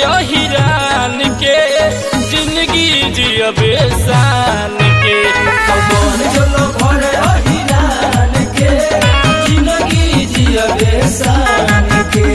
हिरान के जिंदगी जियबे शान के कौन जलो भरे अहिरान के जिंदगी जियबे शान के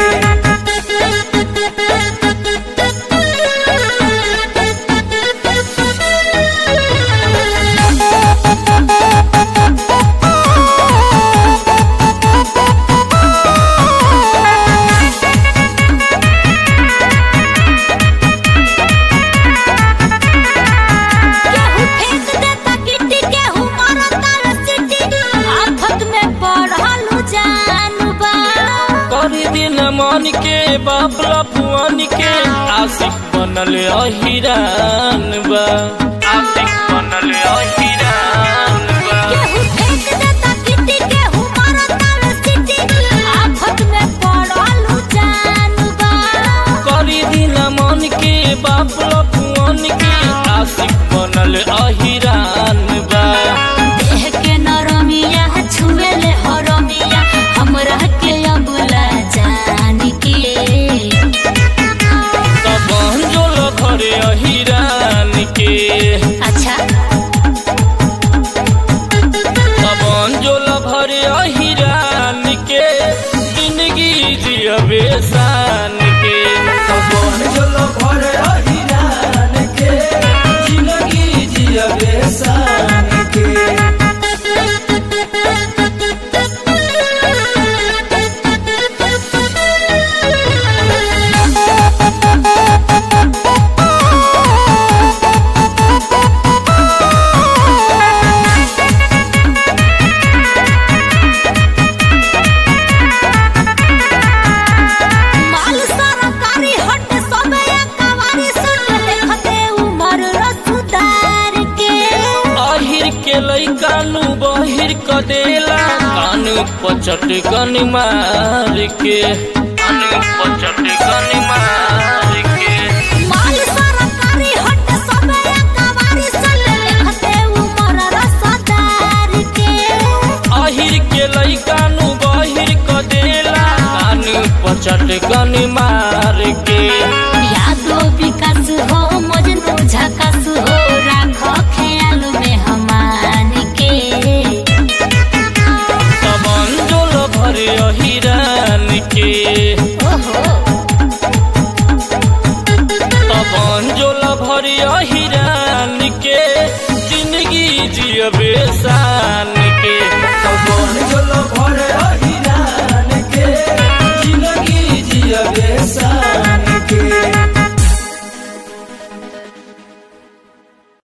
केहू फेंक देता गिट्टी केहू मारता रसीटी आफत में पड़ल जानू बा करी दिन मन के बाबला फुआन के आशिक बनल अहिरान बा आशिक बनल अहिरान बा केहू फेंक देता गिट्टी केहू मारता रसीटी आफत में पड़ल जानू बा करी दिन मन के बाबला फुआन के आशिक बनल अहिरान बा देह के नरमिया छुएले हरमिया हमरा के अबुला जान के तब जोल घरे अहिरान के अच्छा तब जोल भरे अहिरान के जिंदगी जियबे शान के कौन जलो भरे अहिरान के जिंदगी जियबे शान के माल सरकारी हट सबे कवारी सुन देखते उमर रसुदार के अहिर के लैका नु बहिर क देला कान पचट गन मार के कान पचट